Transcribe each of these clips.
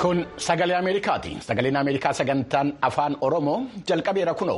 Kun sagalee Ameerikaati. Sagaleen Ameerikaa sagantaan afaan Oromoo jalqabeera kunoo.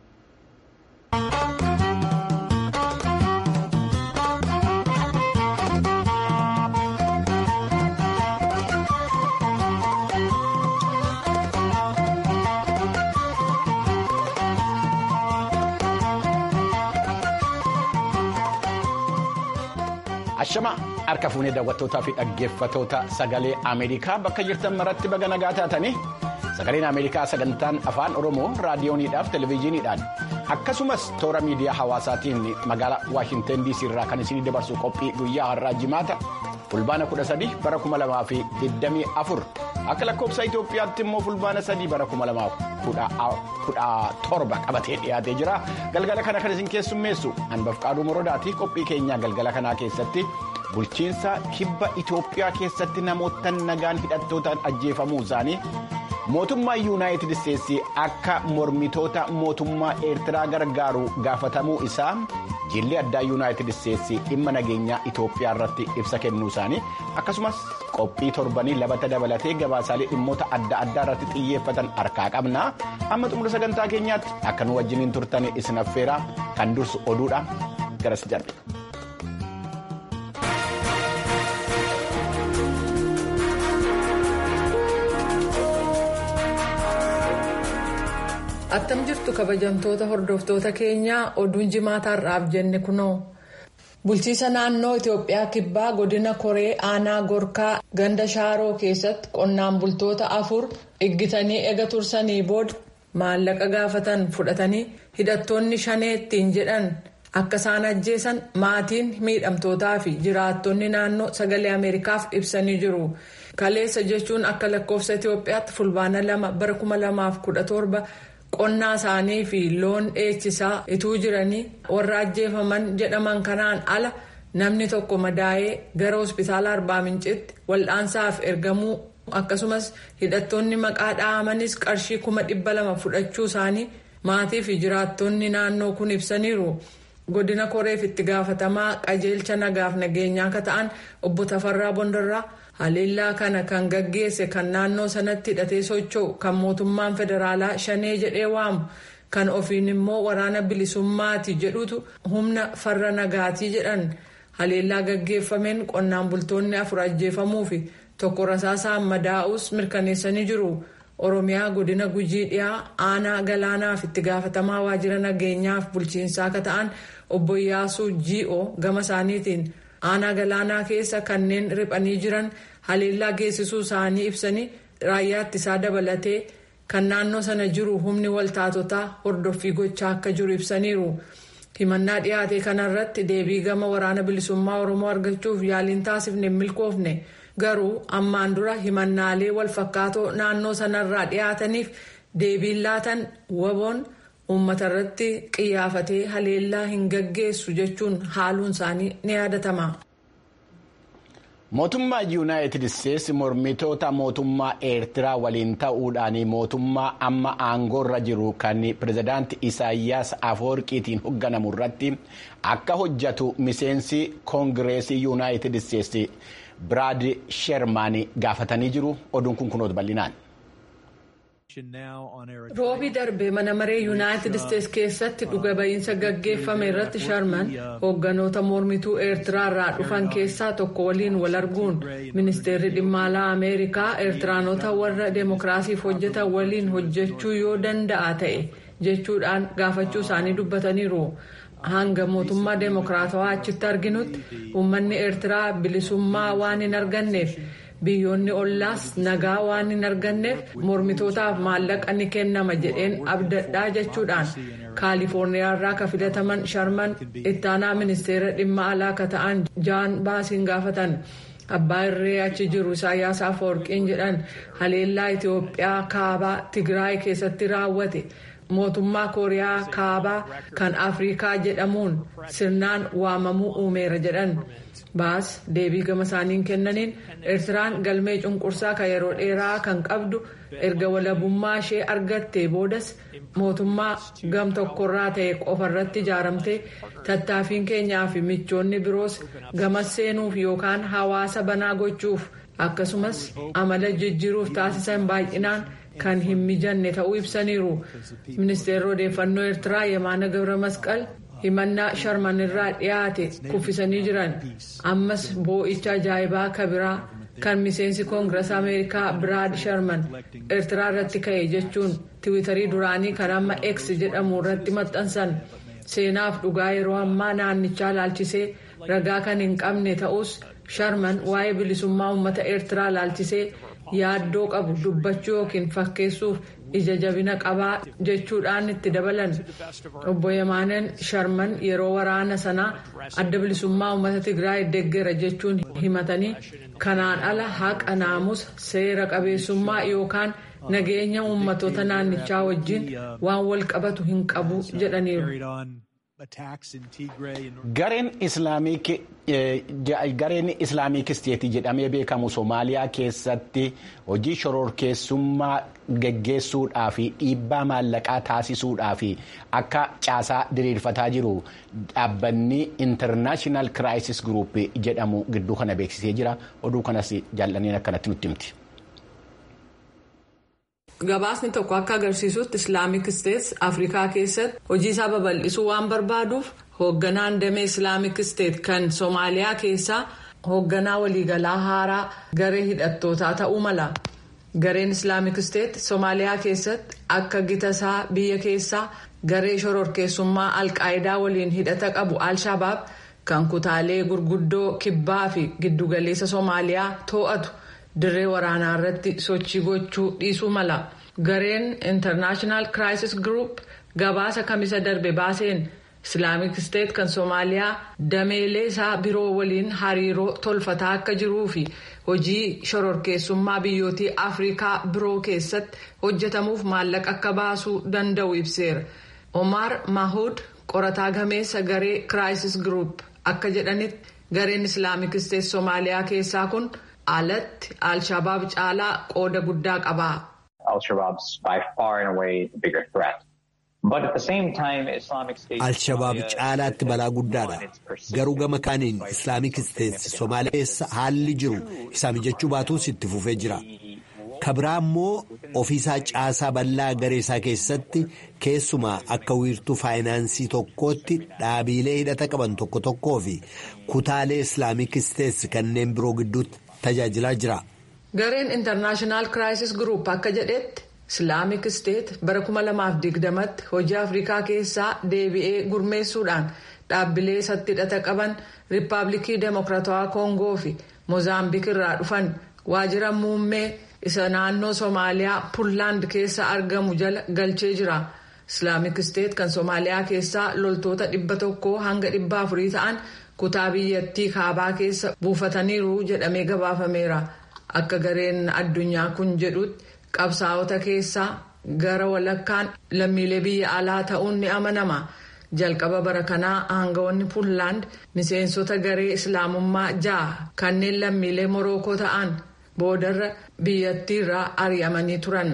Ashama harka fuunee daawwattootaa fi dhaggeeffatoota sagalee Ameerikaa bakka jirtan maratti baga nagaa taatanii sagaleen Ameerikaa sagantaan afaan Oromoo raadiyooniidhaaf televezyiiniidhaan akkasumas toora miidiyaa hawaasaatiin magaalaa Waashinten DC irraa kan isinii dabarsu qophii guyyaa har'aa jimaata fulbaana 13 bara 2024 akka lakkoofsa Itoophiyaatti immoo fulbaana 3 bara 2017 qabatee dhiyaatee jira galgala kana kan isin keessummeessu hanbaf qaaduu moroodaati qophii keenyaa galgala kanaa keessatti. bulchiinsa kibba Itoophiyaa keessatti namoota nagaan hidhattootaan ajjeefamuu isaanii mootummaa yuunaayitid isteetsi akka mormitoota mootummaa eertiraa gargaaru gaafatamuu isaa jilli addaa yuunaayitid isteetsi dhimma nageenyaa Itoophiyaa irratti ibsa kennuu isaanii akkasumas qophii torbanii labata dabalatee gabaasaalee dhimmoota adda addaa irratti xiyyeeffatan harkaa qabna amma xumura sagantaa keenyaatti akka nu wajjiniin turtan isin affeera kan dursu oduudha garas darbe. attam jirtu kabajamtoota hordoftoota keenyaa oduun jimaataarraaf jenne kunoo bulchiisa naannoo itiyoophiyaa kibbaa godina koree aanaa gorkaa ganda shaaroo keessatti qonnaan bultoota afur iggitanii ega tursanii booda maallaqa gaafatan fudhatanii hidhattoonni shaneettiin jedhan akka isaan ajjeesan maatiin miidhamtootaa fi jiraattonni naannoo sagalee ameerikaaf ibsanii jiru. kaleessa jechuun akka lakkoofsa itiyoophiyaatti fulbaana lama bara kuma lamaaf kudha torba. qonnaa isaanii fi loon dheechisaa ituu jiranii warra ajjeefaman jedhaman kanaan ala namni tokko madaa'ee gara hospitaala arbaa mincitti wal'aansaaf ergamuu akkasumas hidhattoonni maqaa dhahamanis qarshii kuma dhibba lama fudhachuu isaanii maatii fi jiraattonni naannoo kun ibsaniiru godina koreef itti gaafatamaa qajeelcha nagaaf nageenyaa akka ta'an obbo Tafarraa Bondarraa. haleellaa kana kan gaggeesse kan naannoo sanatti hidhatee socho'u kan mootummaan federaalaa shanee jedhee waamu kan ofiin immoo waraana bilisummaati jedhutu humna farra nagaatii jedhan haleellaa gaggeeffameen qonnaan bultoonni afur ajjeefamuu fi tokko rasaasaan madaa'us mirkaneessanii jiru oromiyaa godina gujii dhiyaa aanaa galaanaaf itti gaafatamaa waajjira nageenyaaf bulchiinsaa akka ta'an obbo Iyyaasuu G.O gama isaaniitiin. aanaa galaanaa keessa kanneen riphanii jiran haleellaa geessisuu isaanii ibsanii raayyaa ittisaa dabalatee kan naannoo sana jiru humni waltaatotaa hordoffii gochaa akka jiru ibsaniiru himannaa dhiyaate kanarratti deebii gama waraana bilisummaa oromoo argachuuf yaaliin taasifne milkoofne garuu ammaan dura himannaalee walfakkaatoo naannoo sanarraa dhiyaataniif deebiin laatan waboon. uummata irratti qiyyaafatee haleellaa hin gaggeessu jechuun haaluun isaanii ni yaadatama. mootummaa yuunaayitid isteetsi mormitoota mootummaa eertiraa waliin ta'uudhaan mootummaa amma aangoorra jiru kan pirezidaanti isaayyaas afoorqiitiin hoogganamu irratti akka hojjetu miseensi koongireesii yuunaayitid isteetsi biraad shermaan gaafatanii jiru oduun kun kunoota bal'inaan. roobii darbe mana maree yuunaayitid isteetsi keessatti dhuga ba'iinsa gaggeeffame irratti sharman hoogganoota mormituu eertiraa irraa dhufan keessaa tokko waliin wal arguun ministeerri dhimma alaa ameerikaa eertiraanota warra deemokiraasiif hojjetan waliin hojjechuu yoo danda'a ta'e jechuudhaan gaafachuu isaanii dubbataniiru. hanga mootummaa deemokiraatawaa achitti arginutti uummanni eertiraa bilisummaa waan hin arganneef. biyyoonni ollaas nagaa waan hin arganneef mormitootaaf maallaqa ni kennama jedheen abdadhaa jechuudhaan kaalifoorniyaa irraa ka filataman sharman ittaanaa ministeera dhimma alaa ka ta'an jaan baasiin gaafatan abbaa irree achi jiru isaayyaas afoorqiin jedhan haleellaa itiyoophiyaa kaabaa tigraay keessatti raawwate mootummaa kooriyaa kaabaa kan afrikaa jedhamuun sirnaan waamamuu uumeera jedhan. baas deebii gama isaaniin kennaniin eertiraan galmee cunqursaa kan yeroo dheeraa kan qabdu erga walabummaa ishee argattee boodas mootummaa gam tokkorraa ta'e qofarratti ijaaramtee tattaaffiin keenyaa fi michoonni biroos gamas seenuuf yookaan hawaasa banaa gochuuf akkasumas amala jijjiiruuf taasisan baay'inaan kan hin mijanne ta'uu ibsaniiru ministeerri odeeffannoo eertiraa yemaana gabra masqal himannaa sharman irraa dhiyaate kuffisanii jiran ammas boo'icha ajaa'ibaa kabiraa kan miseensi koongirees ameerikaa biraad sharman eertiraa irratti ka'e jechuun tiwiitarii duraanii kan amma x jedhamu irratti maxxansan seenaaf dhugaa yeroo ammaa naannichaa laalchisee ragaa kan hin qabne ta'us sharman waa'ee bilisummaa uummata eertiraa laalchisee yaaddoo qabu dubbachuu yookiin fakkeessuuf ija jabina qabaa jechuudhaan itti dabalan obbo Yemaanen Sharman yeroo waraana sanaa adda bilisummaa uummata Tigraay deeggera jechuun himatanii kanaan ala haqa naamusa seera qabeessummaa yookaan nageenya uummatoota naannichaa wajjin waan wal qabatu hin qabu jedhaniiru. Gareen islaamik isteetii jedhamee beekamu Somaaliyaa keessatti hojii shororkeessummaa geggeessuudhaa fi dhiibbaa maallaqaa taasisuudhaa fi akka caasaa diriirfataa jiru dhaabbanni intarnaashinaal kiraayisis guruup jedhamu gidduu kana beeksisee jira. Oduu kanas jaallaniin akkanatti nutti himti. Gabaasni tokko akka agarsiisutti islaamik isteets afrikaa keessatti hojii isaa babal'isuu waan barbaaduuf hoogganaan damee islaamik isteet kan soomaaliyaa keessaa hoogganaa waliigalaa haaraa garee hidhattootaa ta'uu mala. gareen islaamik isteet soomaaliyaa keessatti akka gita isaa biyya keessaa garee shororkeessummaa alqaayidaa waliin hidhata qabu al-shabaab kan kutaalee gurguddoo kibbaa fi giddugaleessa soomaaliyaa to'atu. dirree waraanaa irratti sochii gochuu dhiisuu mala gareen intarnaashinaal kiraayisis guruup gabaasa kamisa darbe baaseen islaamik isteet kan soomaaliyaa dameelee isaa biroo waliin hariiroo tolfataa akka jiruu fi hojii shororkeessummaa biyyootii afrikaa biroo keessatti hojjetamuuf maallaqa akka baasuu danda'u ibseera omar mahud qorataa gameessa garee kiraayisis guruup akka jedhanitti gareen islaamik isteet soomaaliyaa keessaa kun. alatti al-shabaab caalaa qooda guddaa qaba. al-shabaab caalaatti balaa guddaadha garuu gama kaaniin islaamik isteetsi soomaaliyaa keessa haalli jiru isaa mijachuu baatuus itti fufee jira kabiraa immoo ofiisaa caasaa bal'aa garee isaa keessatti keessumaa akka wiirtuu faayinaansii tokkootti dhaabiilee hidhata qaban tokko tokkoo fi kutaalee islaamik isteetsi kanneen biroo gidduutti. tajaajilaa jira. gareen intarnaashinaal kiraayisis guruup akka jedhetti islaamik isteet bara 2020tti hojii afrikaa keessaa deebi'ee gurmeessuudhaan dhaabbilee isatti hidhata qaban riippaabilikii deemokiraatawaa koongoo fi moozaambiik irraa dhufan waajjira muummee isa naannoo soomaaliyaa puunlaand keessa argamu jala galchee jira islaamik isteet kan soomaaliyaa keessaa loltoota dhibba tokkoo hanga dhibba afurii ta'an. kutaa biyyattii kaabaa keessa buufataniiru jedhamee gabaafameera akka gareen addunyaa kun jedhutti qabsaa'ota keessaa gara walakkaan lammiilee biyya alaa ta'uun ni amanama jalqaba bara kanaa aangawoonni puunlaand miseensota garee islaamummaa ja'a kanneen lammiilee morookoo ta'an boodarra biyyattiirraa ari'amanii turan.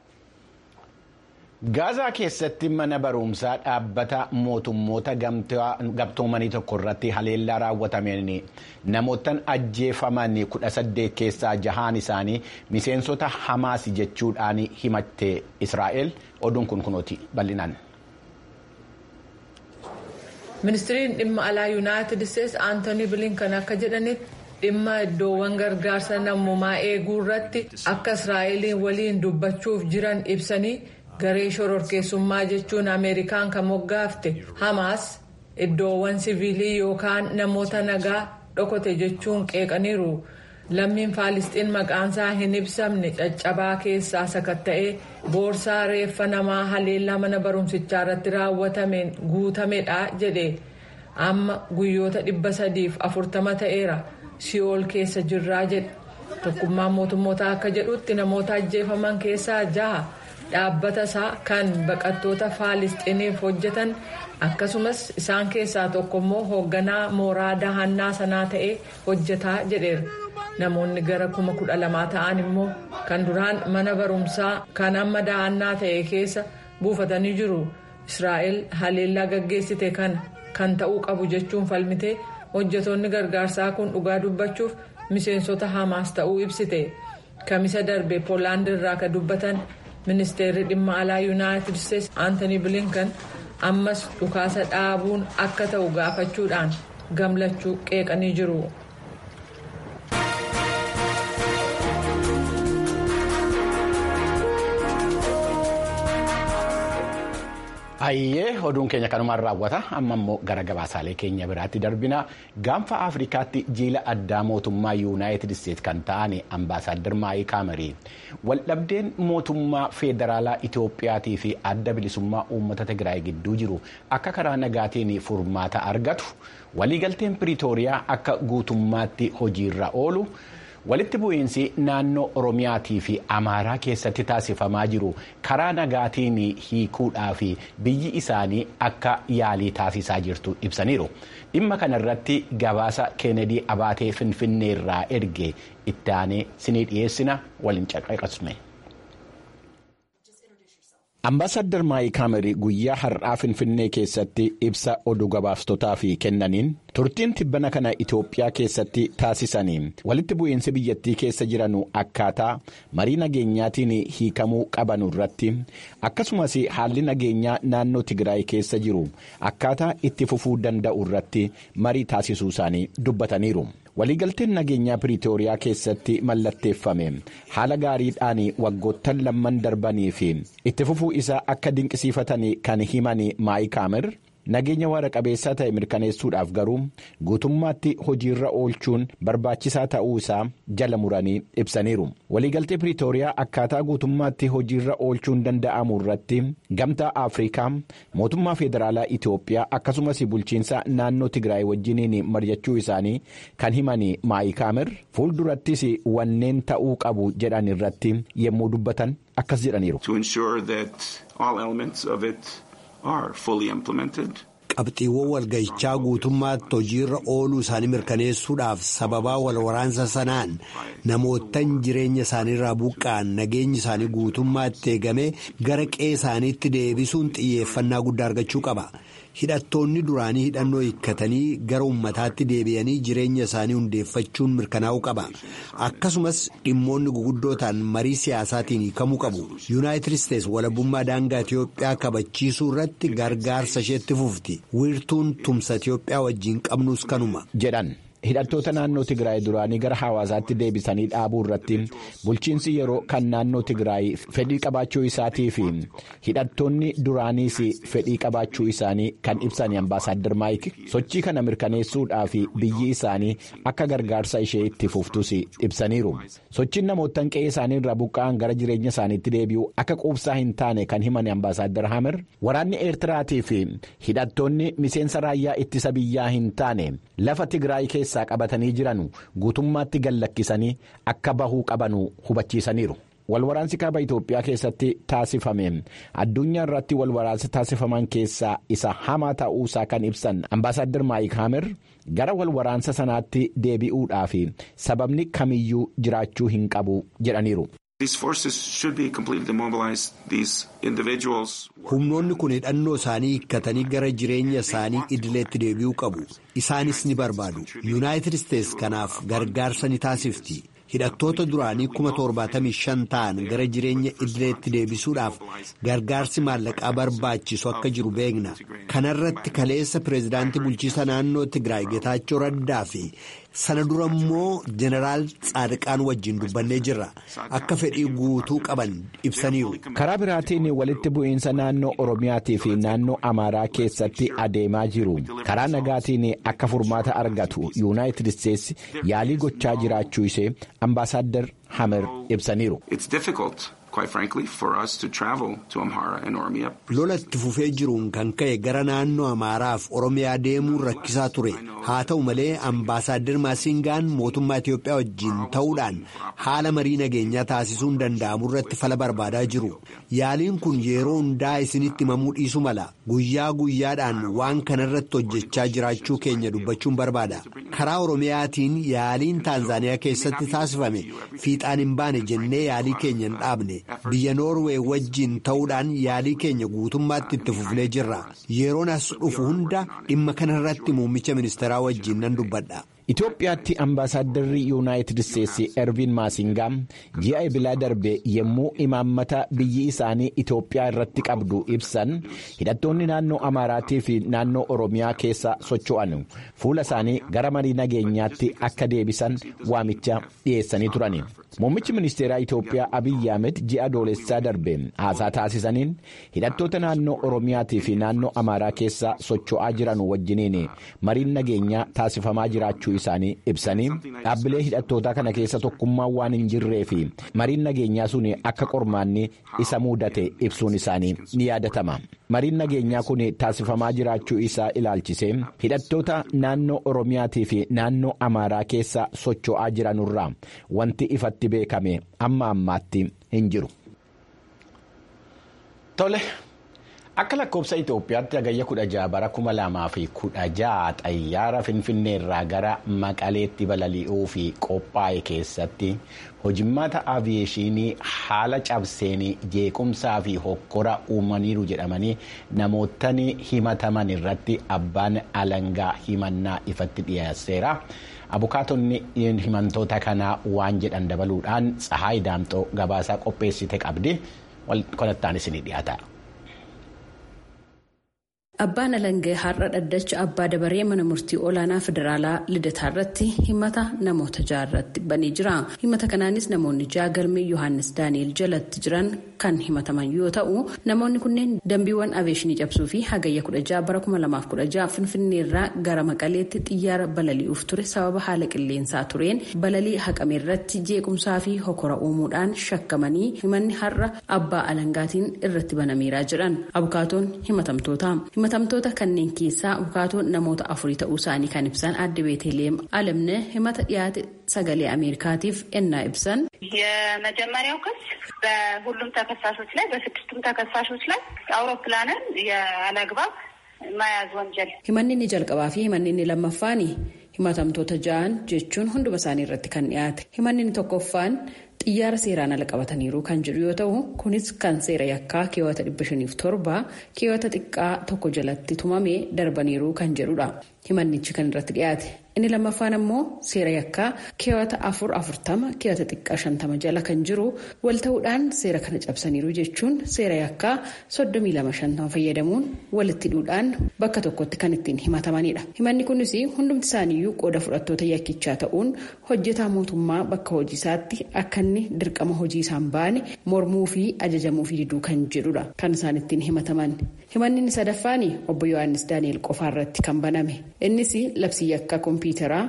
gaazaa keessatti mana barumsaa dhaabbata mootummoota gamtoomanii tokko irratti haleellaa raawwatameen namootaan ajjeefaman kudha saddeet keessaa jahaan isaanii miseensota hamaas jechuudhaan himatte israa'el oduun kun kunooti bal'inaan. ministiriin dhimma alaa yuunaayitid isteetsi aantoonii bilinkan akka jedhanitti dhimma iddoowwan gargaarsa namummaa eeguu irratti akka israa'eliin waliin dubbachuuf jiran ibsanii. garee shororkeessummaa jechuun ameerikaan kan moggaafte hamaas iddoowwan siviilii yookaan namoota nagaa dhokote jechuun qeeqaniiru lammiin faalisxiin maqaansaa hin ibsamne caccabaa keessaa sakatta'ee boorsaa reeffa namaa haleellaa mana barumsichaa irratti raawwatameen guutamedha jedhe amma guyyoota dhibba sadiif afurtama ta'eera si'ool keessa jirraa jedhe tokkummaan mootummootaa akka jedhutti namoota ajjeefaman keessaa jaha. dhaabbata isaa kan baqattoota faalisxiiniif hojjetan akkasumas isaan keessaa tokko immoo hoogganaa mooraa dahannaa sanaa ta'ee hojjetaa jedheera namoonni gara kuma kudha lamaa ta'an immoo kan duraan mana barumsaa kan amma dahannaa ta'e keessa buufatanii jiru israa'el haleellaa gaggeessite kana kan ta'uu qabu jechuun falmite hojjetoonni gargaarsaa kun dhugaa dubbachuuf miseensota hamaas ta'uu ibsite kamisa darbe poolaand irraa ka dubbatan ministeerri dhimma alaa yuunaayitid isteetsi aantanii bilinkan ammas dhukaasa dhaabuun akka ta'u gaafachuudhaan gamlachuu qeeqanii jiru. Hayyee oduun keenya kanumaan raawwata amma immoo gara gabaasaalee keenya biraatti darbina gaanfa afrikaatti jiila addaa mootummaa yuunaayitid isteetsi kan ta'an ambaasaadder maayii kaamarii waldhabdeen mootummaa feederaalaa itoophiyaatii fi adda bilisummaa uummata tigraay gidduu jiru akka karaa nagaatiin furmaata argatu waliigalteen piriitooriyaa akka guutummaatti hojiirra oolu. walitti bu'iinsi naannoo oromiyaatii fi amaaraa keessatti taasifamaa jiru karaa nagaatiin hiikuudhaaf biyyi isaanii akka yaalii taasisaa jirtu ibsaniiru dhimma kanarratti gabaasa keenedii abaatee finfinneerraa erge itti aanee sinii dhiyeessina waliin caqaqasne. Ambaasaddar Maayii Kaamerii guyyaa har'aa Finfinnee keessatti ibsa oduu gabaastootaaf kennaniin turtiin tibbana kana Itoophiyaa keessatti taasisanii walitti bu'iinsi biyyattii keessa jiranu akkaataa marii nageenyaatiin hiikamuu qabanu irratti akkasumas haalli nageenyaa naannoo Tigraay keessa jiru akkaataa itti fufuu danda'u irratti marii taasisuu isaanii dubbataniiru. waliigalteen nageenyaa piriitooriyaa keessatti mallatteeffame haala gaariidhaan waggoottan lamman darbanii fi itti fufuu isaa akka dinqisiifatan kan himan maayii kaamer nageenya waara qabeessaa ta'e mirkaneessuudhaaf garuu guutummaatti hojiirra oolchuun barbaachisaa ta'uu isaa jala muranii ibsaniiru waliigaltee piriitooriyaa akkaataa guutummaatti hojiirra oolchuun danda'amu irratti gamtaa afrikaa mootummaa federaalaa itiyoophiyaa akkasumas bulchiinsa naannoo tigraay wajjiniin mari'achuu isaanii kan himan maayii kaamer fuuldurattis wanneen ta'uu qabu jedhan irratti yommuu dubbatan akkas jedhaniiru. qabxiiwwan walgahichaa guutummaatti hojiirra ooluu isaanii mirkaneessuudhaaf sababaa wal waraansa sanaan namoottan jireenya isaaniirraa buqqa'an nageenyi isaanii guutummaatti eegamee gara qe'ee isaaniitti deebisuun xiyyeeffannaa guddaa argachuu qaba. hidhattoonni duraanii hidhannoo hiikkatanii gara ummataatti deebi'anii jireenya isaanii hundeeffachuun mirkanaa'uu qaba akkasumas dhimmoonni guguddootaan marii siyaasaatiin hiikamuu qabu yuunaayitid isteets walabummaa daangaa itiyoophiyaa kabachiisuu irratti gargaarsa isheetti fufti wiirtuun tumsa itiyoophiyaa wajjiin qabnus kanuma jedhan. hidhattoota naannoo tigraay duraanii gara hawaasaatti deebisanii dhaabuu irratti bulchiinsi yeroo kan naannoo tigraay fedhii qabaachuu isaatii fi hidhattoonni duraaniis fedhii qabaachuu isaanii kan ibsan ambaasaadder maayik sochii kana mirkaneessuudhaaf biyyi isaanii akka gargaarsa ishee itti fuftus ibsaniiru sochiin namoottan qe'ee isaanii irraa buqqa'an gara jireenya isaaniitti deebi'u akka quubsaa hin taane kan himan ambaasaadder hamer waraanni eertiraatii fi hidhattoonni miseensa raayyaa ittisa biyyaa hin taane lafa tigraay keessa. keessaa qabatanii jiran guutummaatti gallakkisanii akka bahuu qabanu hubachiisaniiru. walwaraansi kaaba Itoophiyaa keessatti taasifame addunyaa irratti walwaraansi taasifaman keessaa isa hamaa ta'uusaa kan ibsan ambaasaadder maayik haamer gara walwaraansa sanaatti deebi'uudhaaf sababni kamiyyuu jiraachuu hin qabu jedhaniiru. humnoonni kun hidhannoo isaanii hiikkatanii gara jireenya isaanii idileetti deebi'uu qabu isaanis ni barbaadu yuunaayitid isteets kanaaf gargaarsa ni taasifti hidhattoota duraanii kuma torbaatamii shan ta'an gara jireenya idileetti deebisuudhaaf gargaarsi maallaqaa barbaachisu akka jiru beekna kanarratti kaleessa pireezidaantii bulchiisa naannoo tigraay getaachoo raddaa fi sana dura immoo jeneraal tsaadiqaan wajjin dubbannee jirra akka fedhii guutuu qaban ibsaniiru. karaa biraatiin walitti bu'iinsa naannoo oromiyaatii fi naannoo amaaraa keessatti adeemaa jiru karaa nagaatiin akka furmaata argatu yuunaayitid isteets yaalii gochaa jiraachuu ishee ambaasaadder hamer ibsaniiru. lola itti fufee jiruun kan ka'e gara naannoo amaaraaf oromiyaa deemuun rakkisaa ture haa ta'u malee ambaasaadder maasingaan mootummaa itiyoophiyaa wajjin ta'uudhaan haala marii nageenyaa taasisuun danda'amu irratti fala barbaadaa jiru yaaliin kun yeroo hundaa isinitti himamuu dhiisu mala guyyaa guyyaadhaan waan kanarratti hojjechaa jiraachuu keenya dubbachuun barbaada karaa oromiyaatiin yaaliin taanzaaniyaa keessatti taasifame fiixaan hin baane jennee yaalii keenya hin dhaabne. biyya noorwee wajjiin ta'uudhaan yaalii keenya guutummaatti itti fufnee jirra yeroon as dhufu hunda dhimma kanarratti muummicha ministeeraa wajjiin nan dubbadha. Itoophiyaatti ambaasaaddarri yuunaayitid isteetsi ervin maasingaa ji'a ebilaa darbe yommuu imaammata biyyi isaanii Itoophiyaa irratti qabdu ibsan hidhattoonni naannoo Amaaraatii fi naannoo Oromiyaa keessa socho'an fuula isaanii gara marii nageenyaatti akka deebisan waamicha dhiyeessanii turan. Muummichi ministeeraa Itoophiyaa Abiyyi Ahmed ji'a doolessaa darbe haasaa taasisaniin hidhattoota naannoo Oromiyaatii fi naannoo Amaaraa keessa socho'aa jiran wajjiniin mariin nageenyaa taasifamaa jiraachuu isaanii ibsanii dhaabbilee hidhattootaa kana keessa tokkummaan waan hin jirree fi mariin nageenyaa sun akka qormaanni isa mudate ibsuun isaanii ni yaadatama. Mariin nageenyaa kun taasifamaa jiraachuu isaa ilaalchisee hidhattoota naannoo Oromiyaatii fi naannoo Amaaraa keessa socho'aa jiranurraa wanti ifatti beekame amma ammaatti hin jiru. Tole. Akka lakkoofsa Itoophiyaatti hagayya kudha jaha bara kuma lamaa fi kudha jaha xayyaara Finfinneerraa gara Maqaleetti balali'uu fi qophaa'e keessatti hojimmaata aviyeeshinii haala cabseenii jeequmsaa fi hokkora uumaniiru jedhamanii namootni himataman irratti abbaan alangaa himannaa ifatti dhiyeesseera. Abukaatonni himantoota kanaa waan jedhan dabaluudhaan Tsahaay Daamxoo gabaasaa qopheessite qabdi. Kanattaan isinii dhiyaata. Abbaan Alangee har'a dhaddacha abbaa dabaree mana murtii olaanaa federaalaa lidataa irratti himata namoota ja'a irratti banee jira. Himata kanaanis namoonni ja'a galmee Yohaannis Daani'el jalatti jiran kan himataman yoo ta'u namoonni kunneen dambiiwwan aviyeeshinii cabsuu fi hagayya kudha ja'a bara kuma lamaaf kudha ja'a finfinneerraa gara maqaleetti xiyyaara balali'uuf ture sababa haala qilleensaa tureen balalii haqame irratti jeequmsaa fi hokora uumuudhaan shakkamanii himanni har'a abbaa alangaatiin irratti banameeraa jedhan abukaatoon himatamtoota. himatamtoota kanneen keessaa abukaatoon namoota afurii ta'uu isaanii kan ibsan adde beeteleem alamne himata dhiyaate sagalee ameerikaatiif ennaa ibsan የመጀመሪያው ክስ በሁሉም ተከሳሾች ላይ በስድስቱም ተከሳሾች ላይ አውሮፕላንን ያለአግባብ መያዝ ወንጀል himanni inni jalqabaa fi himanni inni lammaffaani himatamtoota ja'an jechuun hunduma isaanii irratti kan dhiyaate himanni inni tokkoffaan xiyyaara seeraan ala qabataniiru kan jedhu yoo ta'u kunis kan seera yakkaa keewwata dhibba shaniif torba keewwata xiqqaa tokko jalatti tumamee darbaniiru kan jedhudha himannichi kan irratti dhiyaate inni lammaffaan ammoo seera yakkaa keewwata afur afurtama keewwata xiqqaa shantama jala kan jiru wal ta'uudhaan seera kana cabsaniiru jechuun seera yakkaa soddomii lama shantama fayyadamuun walitti hidhuudhaan bakka tokkotti kan ittiin himatamanidha himanni kunis hundumti isaaniiyyuu qooda fudhattoota yakkichaa ta'uun hojjetaa mootummaa bakka hojiisaatti akka inni dirqama hojii isaan baane mormuu fi ajajamuu fi diduu kan jedhudha kan isaan ittiin himataman himanni inni sadaffaan obbo yohaannis daani'el qofaa irratti kan baname innis labsii yakkaa kompiitaraa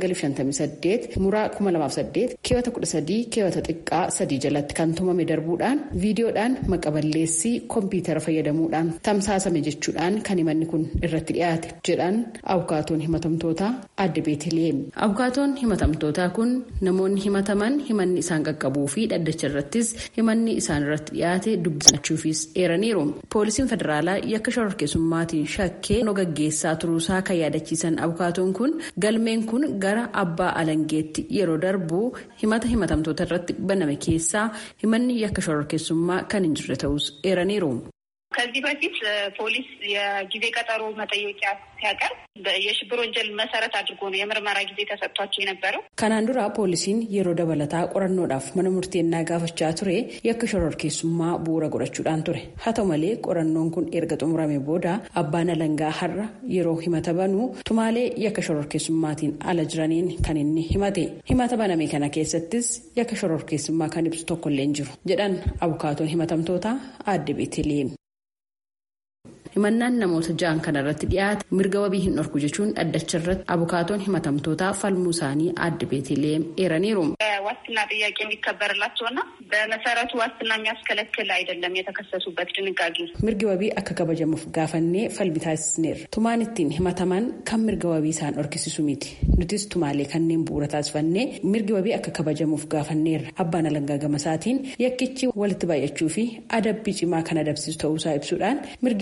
958 muraa 2008 keewwata 13 keewwata xiqqaa 3 jalatti kan tumame darbuudhaan viidiyoodhaan maqaballeessii kompiitara fayyadamuudhaan tamsaasame jechuudhaan kan himanni kun irratti dhiyaate jedhan abukaatoon himatamtoota adde beeteleem abukaatoon himatamtootaa kun namoonni himataman himanni isaan qaqqabuu fi dhaddacha irrattis himanni isaan irratti dhiyaate dubbisachuufis eeraniiru poolisiin federaalaa yakka shororkeessummaatiin shakkee gaggeessaa turuusaa kan yaadachiisan abukaatoon kun galmeen kun gara abbaa alangeetti yeroo darbu himata himatamtoota irratti baname keessaa himanni yakka shororkeessummaa kan hin jirre ta'us eeraniiru. ከዚህ በፊት ፖሊስ የጊዜ ቀጠሮ መጠየቂያ ሲያቀርብ የሽብር ወንጀል መሰረት አድርጎ ነው የምርመራ ጊዜ ተሰጥቷቸው የነበረው። kanaan dura poolisiin yeroo dabalataa qorannoodhaaf mana murteennaa gaafachaa ture yakka shororkeessummaa bu'uura godhachuudhaan ture haa ta'u malee qorannoon kun erga xumurame booda abbaan alangaa har'a yeroo himata banuu tumaalee yakka shororkeessummaatiin ala jiraniin kan inni himate himata baname kana keessattis yakka shororkeessummaa kan ibsu tokkollee hin jiru jedhan abukaatoon himatamtoota adde beeteleem. himannaan namoota ja'an kana irratti dhiyaate mirga wabii hin dhorku jechuun dhaddacha irratti abukaatoon himatamtootaa falmuu isaanii adde beeteleem eeraniiru. ዋስትና ጥያቄ የሚከበርላቸውና በመሰረቱ ዋስትና የሚያስከለክል አይደለም የተከሰሱበት ድንጋጌ mirgi wabii akka kabajamuuf gaafannee falmi taasisneerra tumaan ittiin himataman kan mirga wabii isaan dhorkisisu miti nutis tumaalee kanneen bu'uura taasifannee mirgi wabii akka kabajamuuf gaafanneerra abbaan alangaa gamasaatiin yakkichi walitti baay'achuu fi adabbii cimaa kan adabsiisu ta'uusaa ibsuudhaan mirgi wabii akka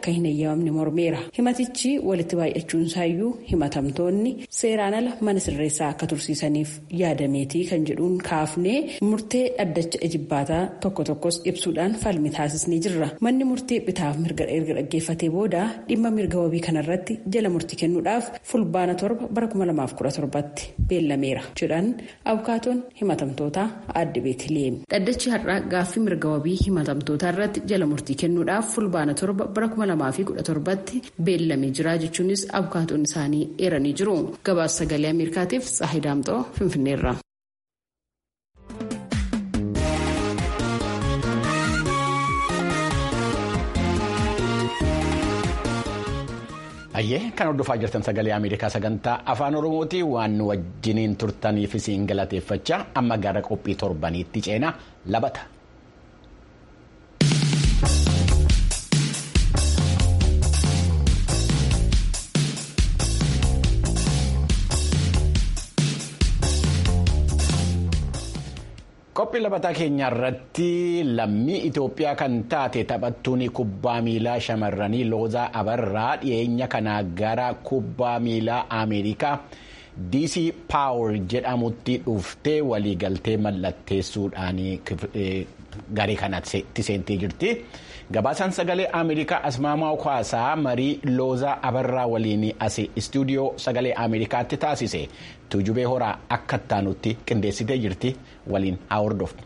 akka hin eeyyamamne mormeera himatichi walitti baay'achuunsaayyuu himatamtoonni seeraan ala mana sirreessaa akka tursiisaniif yaadameetii kan jedhuun kaafnee murtee dhaddacha ejibbaataa tokko tokkos ibsuudhaan falmi taasisnee jirra manni murtee bitaaf mirga erga dhaggeeffatee booda dhimma mirga wabii kanarratti jala murtii kennuudhaaf fulbaana torba bara 2017tti beellameera jedhan abukaatoon himatamtootaa adde beetleem dhaddachi har'aa gaaffii mirga wabii himatamtootaa irratti jala murtii kennuudhaaf fulbaana torba bara 2017tti beellamee jira jechuunis abukaatoon isaanii eeranii jiru gabaasa sagalee ameerikaatiif saahidaamxoo finfinneerra. Ayyee kan hordofaa jirtan sagalee Ameerikaa sagantaa afaan Oromooti waan nu wajjiniin turtaniif isin galateeffachaa amma gara qophii torbaniitti ceenaa labata. qophii labataa keenya irratti lammii Itoophiyaa kan taate taphattuun kubbaa miilaa shamarranii loozaa abarraa dhiyeenya kanaa gara kubbaa miilaa Ameerikaa DC Power jedhamutti dhuftee waliigaltee mallatteessuudhaan garee kanatti seentee jirti. Gabaasaan sagalee Ameerikaa Asmaamaa Kwaasaa marii loozaa abarraa waliin as istuudiyoo sagalee Ameerikaatti taasise tuujubee horaa akka ittaanutti qindeessitee jirti waliin haa hordoftu.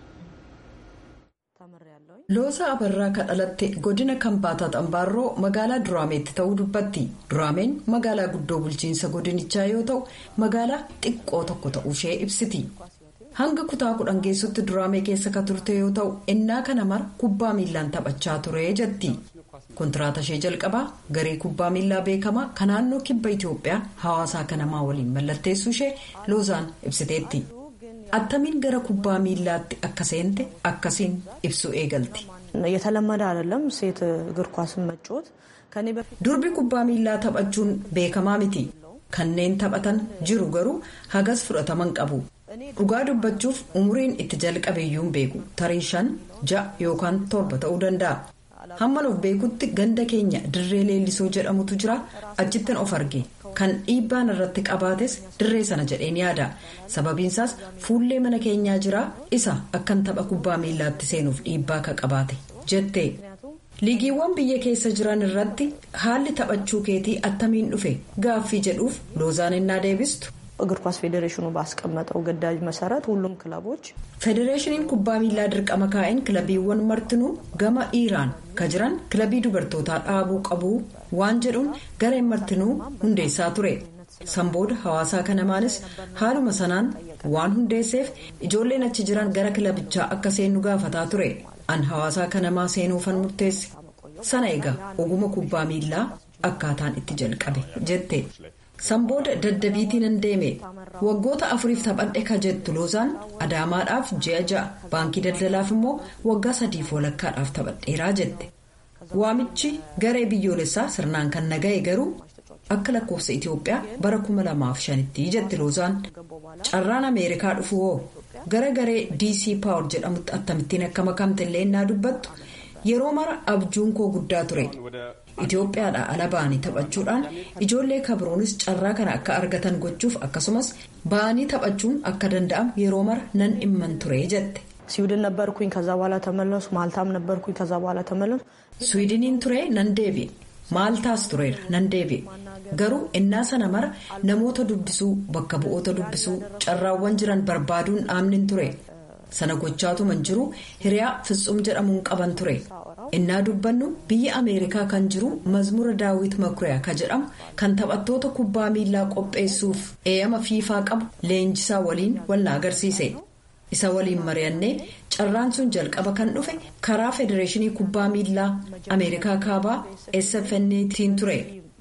Looza Abarraa kan dhalatte godina Kambaataa Xambaarroo magaalaa Duraameetti ta'uu dubbatti. Duraameen magaalaa guddoo bulchiinsa godinichaa yoo ta'u magaalaa xiqqoo tokko ta'uushee ibsiti. Hanga kutaa kudhan geessutti Duraamee keessa kan turte yoo ta'u innaa kana mara kubbaa miillaan taphachaa ture jetti. Kontiraata ishee jalqabaa garee kubbaa miillaa beekamaa kan naannoo kibba Itoophiyaa hawaasaa kanamaa waliin mallatteessuu ishee Loozaan ibsiteetti. attamiin gara kubbaa miillaatti akka seente akkasiin ibsu eegalti. የተለመደ አይደለም ሴት እግር ኳስን መጫወት durbi kubbaa miillaa taphachuun beekamaa miti kanneen taphatan jiru garuu hagas fudhataman qabu dhugaa dubbachuuf umuriin itti jalqabeeyyuun beeku tarii shan ja'a yookaan torba ta'uu danda'a hamman of beekutti ganda keenya dirree leellisoo jedhamutu jira achittin of arge kan dhiibbaan irratti qabaates dirree sana jedheen yaada sababiinsaas fuullee mana keenyaa jira isa akkan tapha kubbaa miillaatti seenuuf dhiibbaa ka qabaate jette liigiiwwan biyya keessa jiran irratti haalli taphachuu keetii attamiin dhufe gaaffii jedhuuf loozaan innaa deebistu. እግር ኳስ ፌዴሬሽኑ ባስቀመጠው ግዳጅ መሰረት ሁሉም ክለቦች federeeshiniin kubbaa miillaa dirqama kaa'een kilabiiwwan martinuu gama dhiiraan ka jiran kilabii dubartootaa dhaabuu qabu waan jedhuun gareen martinuu hundeessaa ture sanbooda hawaasaa kanamaanis haaluma sanaan waan hundeesseef ijoolleen achi jiran gara kilabichaa akka seennu gaafataa ture an hawaasaa kanamaa seenuufan murteesse sana egaa oguma kubbaa miillaa akkaataan itti jalqabe jette. sanbooda daddabiitiin hin deeme waggoota afuriif taphadhe ka jettu loozaan adaamaadhaaf ji'a ja'a baankii daldalaaf immoo waggaa sadiif walakkaadhaaf taphadheeraa jette waamichi garee biyyoolessaa sirnaan kan naga'e garuu akka lakkoofsa itiyoophiyaa bara 2005tti jetti loozaan carraan ameerikaa dhufu hoo gara garee dc paawar jedhamutti akkamittiin akka makamte illee innaa dubbattu yeroo mara abjuun koo guddaa ture. Itoophiyaadhaa ala ba'anii taphachuudhaan ijoollee kabiroonis carraa kana akka argatan gochuuf akkasumas ba'anii taphachuun akka danda'amu yeroo mara nan dhimman ture jette. ስዊድን ነበርኩኝ ከዛ በኋላ ተመለሱ ማልታም ነበርኩኝ ከዛ በኋላ ተመለሱ ስዊድኒin ture nan deebi'e maaltaas tureera nan deebi'e garuu innaa sana mara namoota dubbisuu bakka bu'oota dubbisuu carraawwan jiran barbaaduun dhaabnin ture sana gochaatuman jiru hiriyaa fitsum jedhamuun qaban ture. innaa dubbannu biyya ameerikaa kan jiru mazmura daawit makuriyaa ka jedhamu kan taphattoota kubbaa miillaa qopheessuuf eeyama fiifaa qabu leenjisaa waliin wal agarsiise isa waliin mari'annee carraan sun jalqaba kan dhufe karaa federeeshinii kubbaa miillaa ameerikaa kaabaa sfntiin ture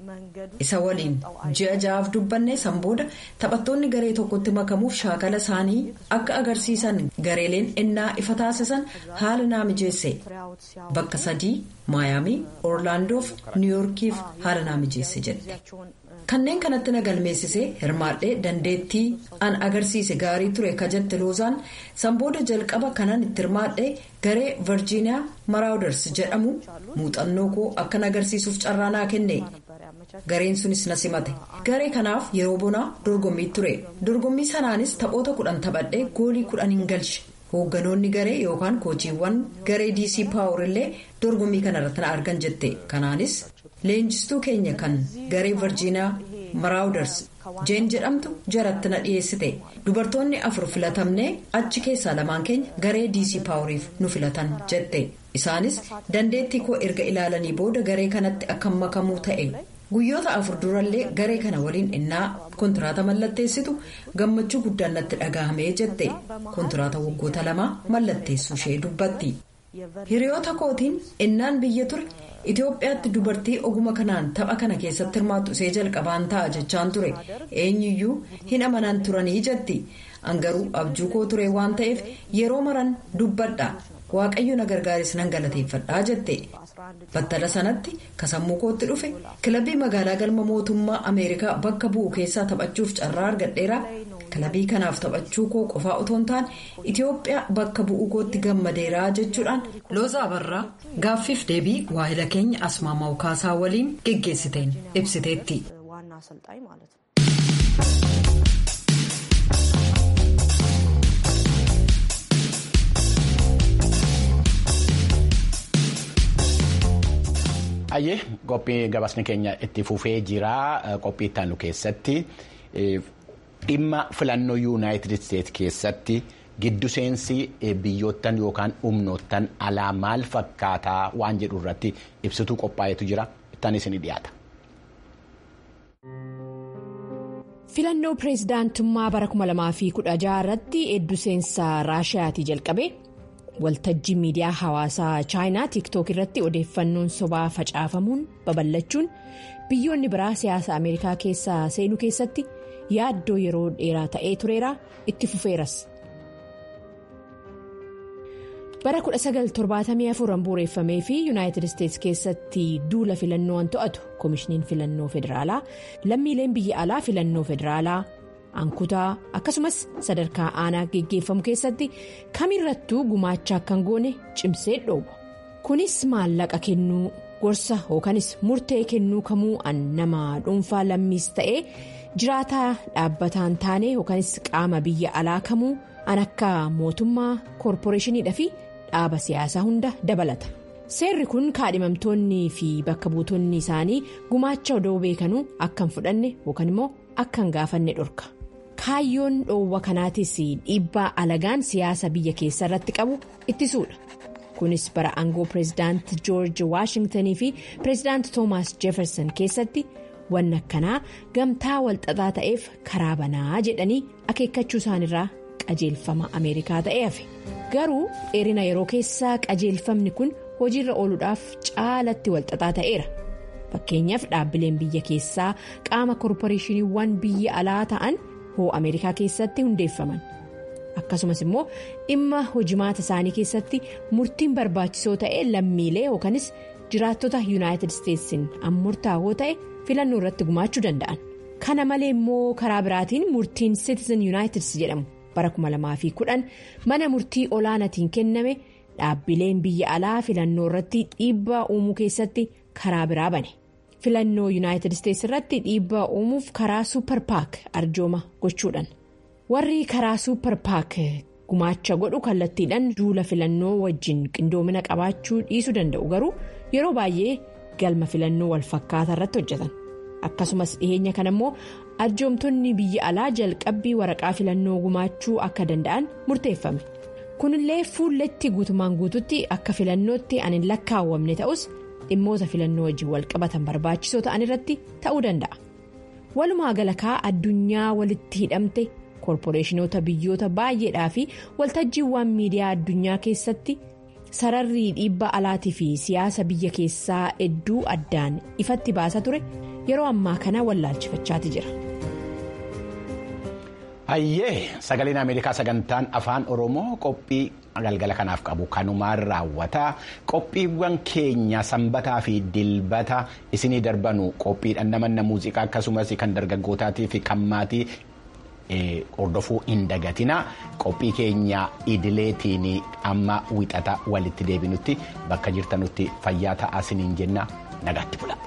isa waliin ji'a ja'aaf dubbanne san booda taphattoonni garee tokkotti makamuuf shaakala isaanii akka agarsiisan gareeleen innaa ifa taasisan haala naa mijeesse bakka sadii maayaamii orlaandoof niwuyoorkiif haala naa mijeesse jedhe kanneen kanatti na galmeessisee hirmaadhee dandeettii an agarsiise gaarii ture ka jette loozaan sanbooda jalqaba kanan itti hirmaadhee garee virjiiniyaa maraawudars jedhamu muuxannoo koo akkan agarsiisuuf carraa naa kenne gareen sunis na simate garee kanaaf yeroo bonaa dorgommii ture dorgommii sanaanis taphoota kudhan taphadhee goolii kudhan hin galche hoogganoonni garee yookaan koochiiwwan garee dc paawur illee dorgommii kanarratti na argan jette kanaanis. leenjistuu keenya kan garee virjiiniyaa maraawudars jeen jedhamtu jaratti na dhiyeessite dubartoonni afur filatamnee achi keessaa lamaan keenya garee dc paawuriif nu filatan jette isaanis dandeettii koo erga ilaalanii booda garee kanatti akka makamuu ta'e guyyoota afur durallee garee kana waliin innaa kontiraata mallatteessitu gammachuu guddaan natti dhaga'amee jette kontiraata waggoota lamaa mallatteessuu ishee dubbatti hiriyoota kootiin innaan biyya ture. Itoophiyaatti dubartii oguma kanaan tapha kana keessatti hirmaattu ishee jalqabaan ta'a jechaan ture eenyuyyuu hin amanan turanii jetti angaruu abjuu koo ture waan ta'eef yeroo maran dubbadha waaqayyo na gargaaris nan galateeffadhaa jette battala sanatti kasammuu kootti dhufe kilabii magaalaa galma mootummaa ameerikaa bakka bu'u keessaa taphachuuf carraa argadheera kilabii kanaaf taphachuu koo qofaa otoo hin taane itiyoophiyaa bakka bu'uu kootti gammadeeraa jechuudhaan looza abarraa gaaffiif deebii waahila keenya asmaamaa ukaasaa waliin geggeessiteen ibsiteetti. Ayyee qophii gabaasni keenya itti fufee jira qophii itti aanu keessatti dhimma filannoo yuunaayitid isteet keessatti giddu seensi biyyoottan yookaan humnoottan alaa maal fakkaataa waan jedhu irratti ibsituu qophaa'etu jira ittaan isin dhiyaata. filannoo pireezidaantummaa bara 2016 irratti giddu seensa raashiyaatii jalqabe. waltajjii miidiyaa hawaasaa chaayinaa tiiktook irratti odeeffannoon sobaa facaafamuun babal'achuun biyyoonni biraa siyaasa ameerikaa keessa seenuu keessatti yaaddoo yeroo dheeraa ta'ee tureera itti fufeeras. bara 1974 bu'uureffamee fi yuunaayitid isteetsi keessatti duula filannoo to'atu koomishiniin filannoo federaalaa lammiileen biyya alaa filannoo federaalaa. ankutaa akkasumas sadarkaa aanaa geggeeffamu keessatti kamirrattuu gumaacha akka hin goone cimsee dhoowwa kunis maallaqa kennuu gorsa yookanis murtee kennuu kamuu an nama dhuunfaa lammiis ta'ee jiraataa dhaabbataan taane yookanis qaama biyya alaa kamuu an akka mootummaa koorporeeshiniidhaa fi dhaaba siyaasaa hunda dabalata seerri kun kaadhimamtoonni fi bakka buutonni isaanii gumaacha odoo beekanuu akka hin fudhanne yookaan immoo akka hin gaafanne dhorka. kaayyoon dhoowwa kanaatis dhiibbaa alagaan siyaasa biyya keessa irratti qabu ittisuudha kunis bara aangoo pireezidaant joorji waashingtanii fi pireezidaant toomaas jeefersan keessatti wanna akkanaa gamtaa walxaxaa ta'eef karaa banaa jedhanii akeekkachuu isaanirraa qajeelfama ameerikaa ta'ee hafe garuu dheerina yeroo keessaa qajeelfamni kun hojiirra ooluudhaaf caalatti walxaxaa ta'eera fakkeenyaaf dhaabbileen biyya keessaa qaama koorporeeshiniiwwan biyya alaa ta'an. hoo ameerikaa keessatti hundeeffaman akkasumas immoo dhimma hojimaata isaanii keessatti murtiin barbaachisoo ta'e lammiilee yookanis jiraattota yuunaayitid isteetsiin murtaa'oo ta'e filannoo irratti gumaachuu danda'an kana malee immoo karaa biraatiin murtiin citizen yuunaayitid jedhamu bara 2010 mana murtii olaanaatiin kenname dhaabbileen biyya alaa filannoo irratti dhiibbaa uumuu keessatti karaa biraa bane. filannoo yuunaayitid isteetsi irratti dhiibbaa uumuuf karaa suupper paak arjooma gochuudhaan warri karaa suupper paak gumaacha godhu kallattiidhaan duula filannoo wajjin qindoomina qabaachuu dhiisuu danda'u garuu yeroo baay'ee galma filannoo walfakkaataa irratti hojjetan akkasumas dhiheenya kana immoo arjoomtonni biyya alaa jalqabbii waraqaa filannoo gumaachuu akka danda'an murteeffame kunillee fuulletti guutumaan guututti akka filannootti an hin lakkaawwamne ta'us. dhimmoota filannoo wajjin walqabatan barbaachisoo ta'an irratti ta'uu danda'a walumaa galatti addunyaa walitti hidhamte koorporeeshinoota biyyoota baay'eedhaa fi waltajjiiwwan miidiyaa addunyaa keessatti sararri dhiibbaa alaatii fi siyaasa biyya keessaa hedduu addaan ifatti baasaa ture yeroo ammaa kana wallaalchifachaati jira. Hayyee sagaleen Ameerikaa sagantaan afaan Oromoo qophii galgala kanaaf qabu kanumaan raawwata qophiiwwan keenya sanbataa fi dilbata isinii darbanu qophiidhaan namanna muuziqaa akkasumas kan dargaggootaatii fi kan maatii hordofuu hin dagatina qophii keenya idileetiin amma wixata walitti deebinutti bakka jirtanutti fayyaa ta'aa isiniin jenna nagaatti bula.